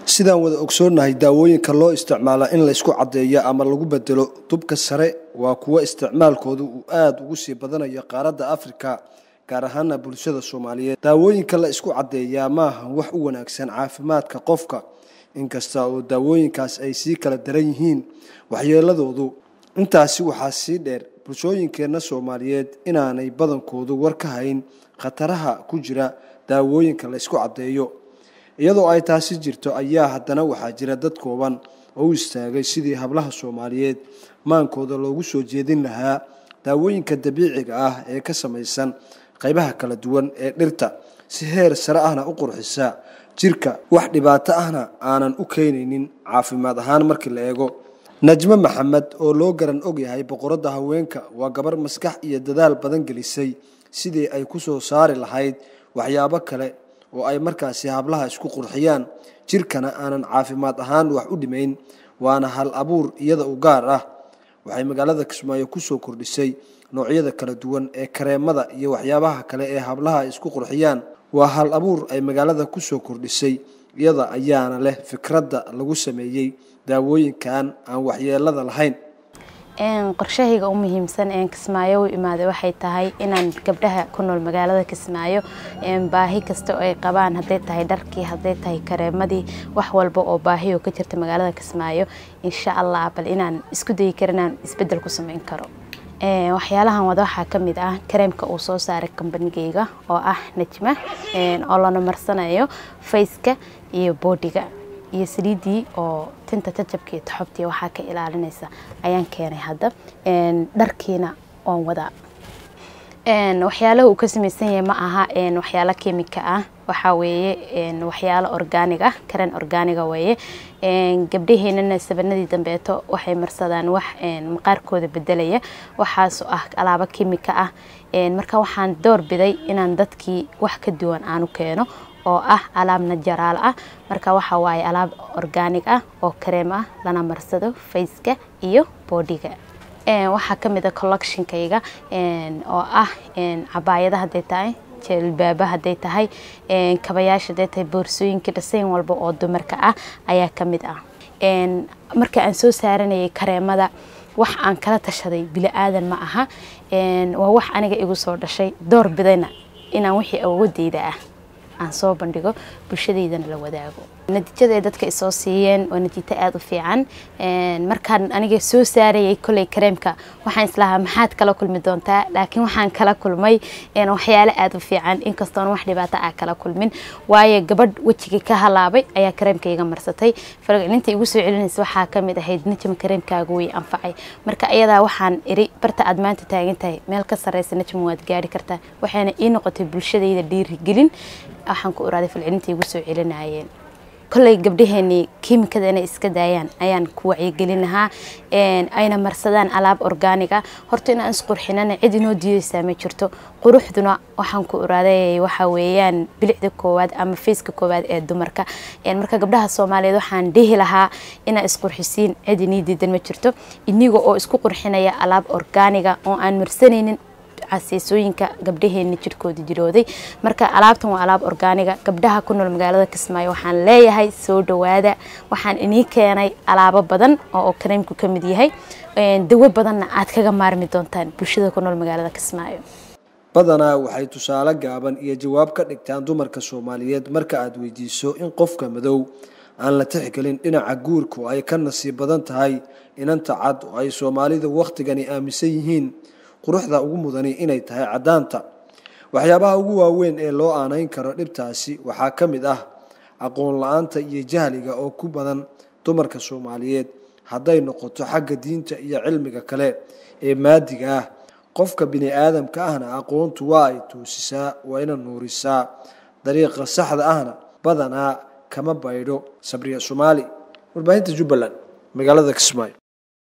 sidaan wada ogsoonnahay daawooyinka loo isticmaala in laysku caddeeyo ama lagu bedelo dubka sare waa kuwo isticmaalkooda uu aada ugu sii badanayo qaaradda afrika gaar ahaana bulshada soomaaliyeed daawooyinka la isku caddeeyaa maaha wax u wanaagsan caafimaadka qofka inkasta oo daawooyinkaas ay sii kala daran yihiin waxyeeladoodu intaasi waxaa sii dheer bulshooyinkeenna soomaaliyeed inaanay badankoodu war ka hayn khataraha ku jira daawooyinka la isku caddeeyo iyadoo ay taasi jirto ayaa haddana waxaa jira dad kooban oo u istaagay sidii hablaha soomaaliyeed maankooda loogu soo jeedin lahaa daawooyinka dabiiciga ah ee ka samaysan qaybaha kala duwan ee dhirta si heer sare ahna u qurxisa jirka wax dhibaato ahna aanan u keenaynin caafimaad ahaan markii la eego najmo maxamed oo loo garan ogyahay boqoradda haweenka waa gabar maskax iyo dadaal badan gelisay sidii ay ku soo saari lahayd waxyaabo kale oo ay markaasi hablaha isku qurxiyaan jirkana aanan caafimaad ahaan wax u dhimayn waana hal abuur iyada u gaar ah waxay magaalada kismaayo kusoo kordhisay noocyada kala duwan ee kareemada iyo waxyaabaha kale ee hablaha ay isku qurxiyaan waa hal abuur ay magaalada kusoo kordhisay iyada ayaana leh fikradda lagu sameeyey daawooyinkan aan waxyeelada lahayn qorshahayga u muhiimsan een kismaayo u imaaday waxay tahay inaan gabdhaha ku nool magaalada kismaayo baahi kasta oo ay qabaan hadday tahay dharkii hadday tahay kareemadii wax walba oo baahi oo ka jirta magaalada kismaayo insha allah bal inaan isku dayi karo inaan isbedel ku sameyn karo waxyaalahan wada waxaa ka mid ah kareemka uu soo saaray kambanigeyga oo ah najma oo lana marsanayo faceka iyo boodiga iyo saliidii oo tinta jajabka iyo taxobtii waxaa ka ilaalinaysa ayaan keenay hadda dharkiina oon wadaa waxyaalaha uu ka samaysan yahay ma aha waxyaalo kimika ah waxaa weeye waxyaalo orgaanig ah karen orgaaniga weeye gabdhaheenana sabanadii dambeeto waxay marsadaan wax maqaarkooda bedelaya waxaasoo ah alaabo kimika ah marka waxaan door biday inaan dadkii wax ka duwan aanu keeno oo ah alaab najaraal ah marka waxa waaye alaab orgaanig ah oo kareem ah lana marsado faceka iyo boodiga waxaa ka mid a collectionkayga oo ah cabaayada hadday tahay jelbaaba hadday tahay kabayaasha hadday tahay boorsooyinka dhasayn walba oo dumarka ah ayaa ka mid ah marka aan soo saaranayay kareemada wax aan kala tashaday bili aadan ma aha waa wax aniga igu soo dhashay door bidayna inaan wixii awoodeyda ah aan soo bandhigo bulshadeydana la wadaago natiijada ay dadka isoo siiyeen waa natiito aada u fiican markaan aniga soo saarayay kolley kareemka waxaan islahaa maxaad kala kulmi doontaa laakiin waxaan kala kulmay waxyaalo aada u fiican inkastoona wax dhibaato ah kala kulmin waayo gabadh wejigii ka halaabay ayaa kareemka iga marsatay falcelinta igu soo celinaysa waxaa ka mid ahayd najma kareemkaaga way anfacay marka iyadaa waxaan iri barta aad maanta taagan tahay meel ka sarreysa najma waad gaari kartaa waxayna ii noqotay bulshadayda dhiirigelin waxaan ku oraaday falcelinta igu soo celinayeen kolley gabdhaheenii kiimikada inay iska daayaan ayaan ku wacyigelin lahaa ayna marsadaan alaab orgaaniga horta inaan isqurxinana cid inoo diidaysaa ma jirto quruxduna waxaan ku oraaday waxa weeyaan bilicda koowaad ama fayska koowaad ee dumarka marka gabdhaha soomaaliyeed waxaan dhihi lahaa inaa isqurxisiin cid inii diidan ma jirto iniga oo isku qurxinaya alaab orgaaniga oo aan marsanaynin casiisooyinka gabdhaheeni jirkooda jirooday marka alaabtan waa alaab orgaaniga gabdhaha ku nool magaalada kismaayo waxaan leeyahay soo dhawaada waxaan inii keenay alaabo badan oo kareemku ka mid yahay dawo badanna aad kaga maarmi doontaan bulshada ku nool magaalada kismaayo badanaa waxay tusaale gaaban iyo jawaab ka dhigtaan dumarka soomaaliyeed marka aad weydiiso in qofka madow aan la tixgelin dhinaca guurku ay ka nasiib badan tahay inanta cad oo ay soomaalida wakhtigani aaminsan yihiin quruxda ugu mudani inay tahay caddaanta waxyaabaha ugu waaweyn ee loo aanayn karo dhibtaasi waxaa ka mid ah aqoon la-aanta iyo jahliga oo ku badan dumarka soomaaliyeed hadday noqoto xagga diinta iyo cilmiga kale ee maadiga ah qofka bini aadamka ahna aqoontu waa ay toosisaa waa ina nuurisaa dariiqa saxda ahna badanaa kama baydho sabriya soomaali warbaahinta jubbaland magaalada kismaayo